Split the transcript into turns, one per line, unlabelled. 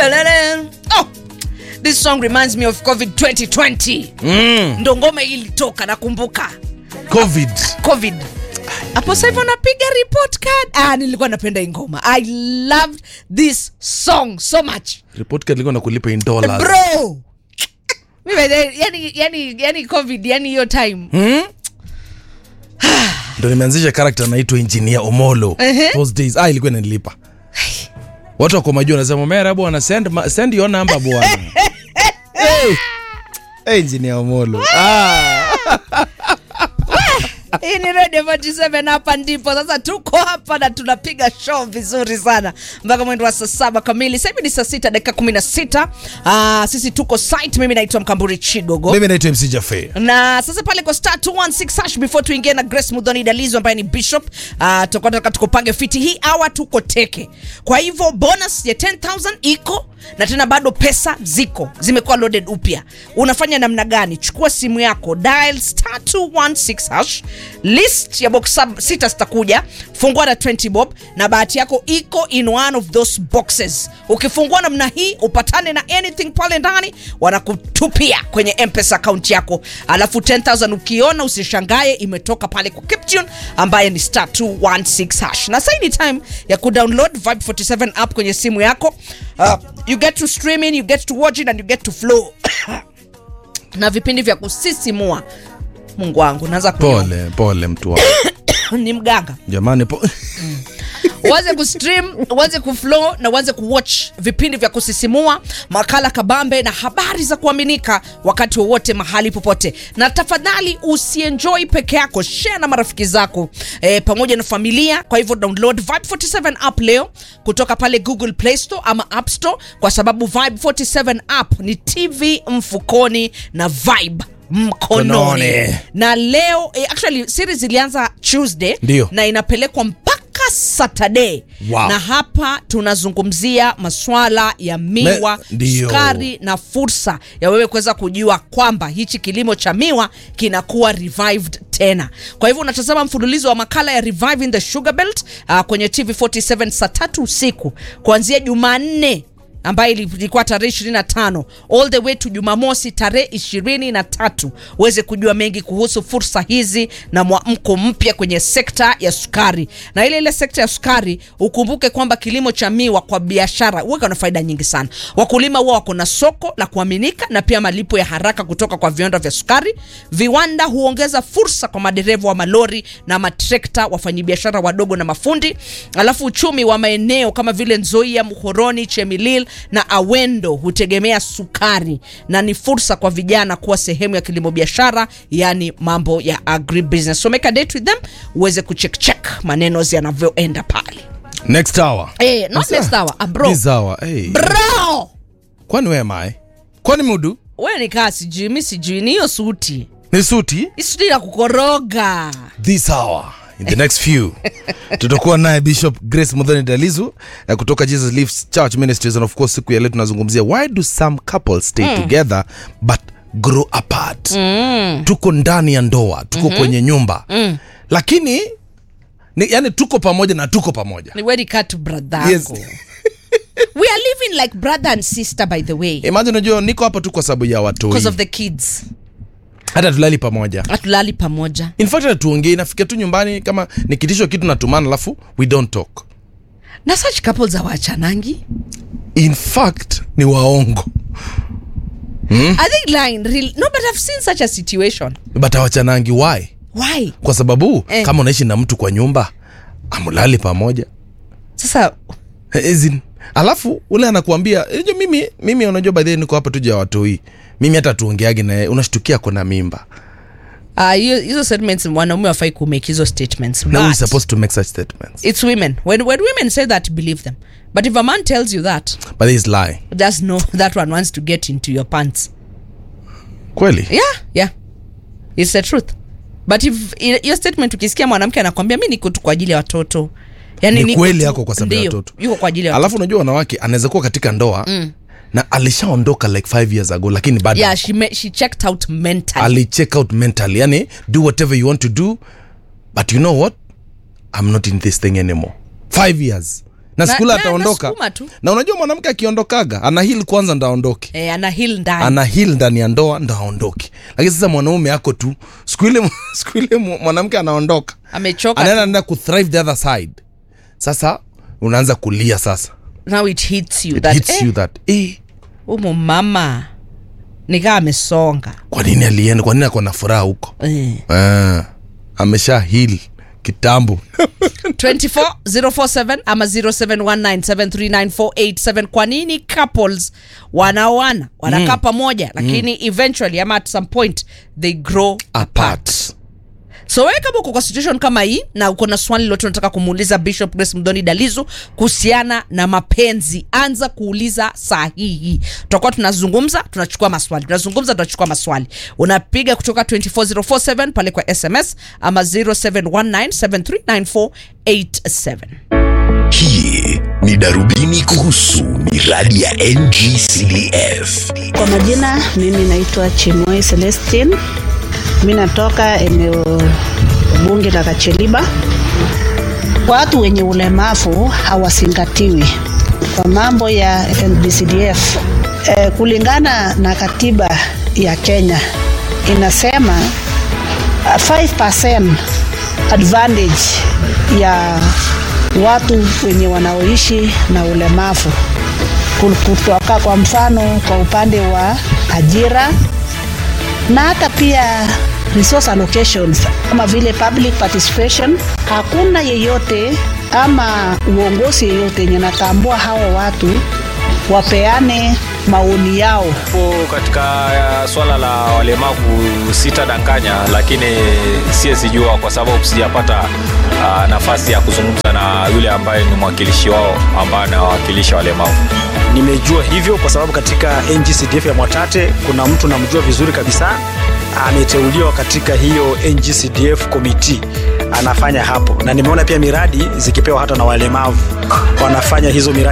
Belele. Oh, this song reminds me of covid 2020
mm.
ndo ngoma hii ilitoka nakumbuka
covid
covid hapo sasa hivi unapiga report card ah, nilikuwa napenda hii ngoma i loved this song so much
report card ilikuwa nakulipa in dollars
bro Mimi, yani, yani, yani covid yani hiyo time
hmm? ndo nimeanzisha karakta naitwa engineer omolo
Ehe.
those days ah, ilikuwa inanilipa watu wako majuu wanasema mera bwana send, ma- send your number bwana hey. hey, engineer omolo ah.
hii ni radio 47 hapa ndipo sasa tuko hapa na tunapiga show vizuri sana mpaka mwendo wa saa saba kamili sasa hivi ni saa sita dakika kumi na sita Ah, sisi tuko site mimi naitwa mkamburi chigogo
mimi naitwa mc jafe
na sasa pale kwa star 216 hash before tuingie na grace mudhoni dalizo ambaye ni bishop uh, tukataka tukupange fiti hii awa tuko teke kwa hivyo bonus ya 10000 iko na tena bado pesa ziko zimekuwa loaded upya unafanya namna gani chukua simu yako dial star 216 hash list ya box sub sita zitakuja fungua na 20 bob na bahati yako iko in one of those boxes ukifungua namna hii upatane na anything pale ndani wanakutupia kwenye mpesa account yako alafu 10000 ukiona usishangae imetoka pale kwa Kiptune ambaye ni star 216 hash na sasa hii ni time ya kudownload vibe 47 app kwenye simu yako uh, you get to stream in you get to watch it and you get to flow na vipindi vya kusisimua mungu wangu naanza kunywa.
pole pole mtu wangu
ni mganga
jamani po
uweze kustream uweze kuflow na uweze kuwatch vipindi vya kusisimua makala kabambe na habari za kuaminika wakati wowote mahali popote na tafadhali usienjoy peke yako share na marafiki zako e, pamoja na familia kwa hivyo download vibe 47 app leo kutoka pale google play store ama app store kwa sababu vibe 47 app ni tv mfukoni na vibe mkononi
Kononi.
na leo eh, actually series ilianza tuesday
Ndio.
na inapelekwa mpaka saturday
Wow.
na hapa tunazungumzia maswala ya miwa
Me- ndio.
sukari na fursa ya wewe kuweza kujua kwamba hichi kilimo cha miwa kinakuwa revived tena kwa hivyo unatazama mfululizo wa makala ya reviving the sugar belt uh, kwenye tv 47 saa tatu usiku kuanzia jumanne ambayo ili- ilikuwa tarehe 25 all the way to jumamosi tarehe 23 uweze kujua mengi kuhusu fursa hizi na mwamko mpya kwenye sekta ya sukari na ile ile sekta ya sukari ukumbuke kwamba kilimo cha miwa kwa biashara huweka na faida nyingi sana wakulima huwa wako na soko la kuaminika na pia malipo ya haraka kutoka kwa viwanda vya sukari viwanda huongeza fursa kwa madereva wa malori na matrekta wafanyabiashara wadogo na mafundi alafu uchumi wa maeneo kama vile nzoia muhoroni chemilil na awendo hutegemea sukari na ni fursa kwa vijana kuwa sehemu ya kilimo biashara yani mambo ya agribusiness so make a date with them uweze kucheckcheck maneno yanavyoenda pale
next hour
Eh, not
Sasa,
next hour, ah, bro.
this hour hey.
bro
kwani we mai kwani mudu
we nikaa sijui mi sijui ni hiyo suti
ni suti
Hii suti ya kukoroga
this hour in the next few tutakuwa naye bishop grace mudhani dalizu eh, kutoka jesus Lives church ministries and of course siku ya leo tunazungumzia why do some couples stay together but grow apart mm. tuko ndani ya ndoa tuko mm-hmm. kwenye nyumba mm. lakini ni, yani tuko pamoja na tuko pamoja
ni wedi katu brother
Yes.
yako we are living like brother and sister by the way
imagine unajua niko hapa tu kwa sababu ya watu
because of the kids
hata tulali pamoja
hatulali pamoja
in fact hata tuongei nafika tu nyumbani kama nikitishwa kitu natumana alafu we don't talk
na such couples awachanangi
in fact ni waongo
i think lying real no but i've seen such a situation
but awachanangi why
why
kwa sababu
Eh.
kama unaishi na mtu kwa nyumba amulali pamoja
sasa
As in, alafu ule anakuambia unajua mimi mimi unajua by the way niko hapa tuja watoi mimi hata tuongeage naye unashtukia kona mimba
ah, hiyo hizo statements wanaume wafai kumake hizo statements
now we
but
supposed to make such statements
it's women when, when women say that believe them but if a man tells you that
but this lie
just know that one wants to get into your pants
kweli
yeah yeah it's the truth but if i- hiyo statement ukisikia mwanamke anakwambia mi niko tu kwa ajili ya watoto yani
Ni
niko
kweli
tu-
yako kwa sababu ya
ndio,
watoto.
yuko kwa ajili ya
alafu unajua wanawake anaweza kuwa katika ndoa mm. na alishaondoka like five years ago lakini bado
yeah she, me, she checked out mentally
alicheck out mentally yani do whatever you want to do but you know what i'm not in this thing anymore five years na
Na-
skule
na
ataondoka
anasukuma tu.
na unajua mwanamke akiondokaga ana hil kwanza ndo aondoke
e, ana hil ndani
ana hil ndani ya ndoa ndo aondoke lakini sasa mwanaume ako tu siku ile siku ile mu- mwanamke anaondoka
amechoka
anaenda anaenda kuthrive the other side sasa unaanza kulia sasa
now it hits you
it
that
hits
eh,
you that eh,
umu mama nikaa amesonga
kwa nini alienda kwa nini ako na furaha huko
eh.
ah, amesha hil kitambo
24047 ama 0719739487 kwa nini couples wanaoana wanakaa pamoja lakini eventually ama at some point they grow
apart
so wewe kama uko kwa situation kama hii na uko na swali lote unataka kumuuliza bishop grace mdoni dalizu kuhusiana na mapenzi anza kuuliza sahihi tutakuwa tunazungumza tunachukua maswali tunazungumza tunachukua maswali unapiga kutoka 24047 pale kwa sms ama 0719739487
Hii ni darubini kuhusu miradi ya NGCDF.
Kwa majina mimi naitwa Chimoi Celestine. Mimi natoka eneo bunge la Kacheliba. Watu wenye ulemavu hawazingatiwi kwa mambo ya NBCDF. E, kulingana na katiba ya Kenya inasema uh, 5% advantage ya watu wenye wanaoishi na ulemavu Kul- kutoka kwa mfano kwa upande wa ajira na hata pia resource allocations kama vile public participation. Hakuna yeyote ama uongozi yeyote yenye natambua hawa watu wapeane maoni yao
Hapo katika uh, swala la walemavu sitadanganya, lakini siwezi jua kwa sababu sijapata uh, nafasi ya kuzungumza na yule ambaye ni mwakilishi wao ambaye anawakilisha walemavu.
Nimejua hivyo kwa sababu katika NGCDF ya Mwatate kuna mtu namjua vizuri kabisa, ameteuliwa katika hiyo NGCDF committee, anafanya hapo, na nimeona pia miradi zikipewa hata na walemavu wanafanya hizo miradi.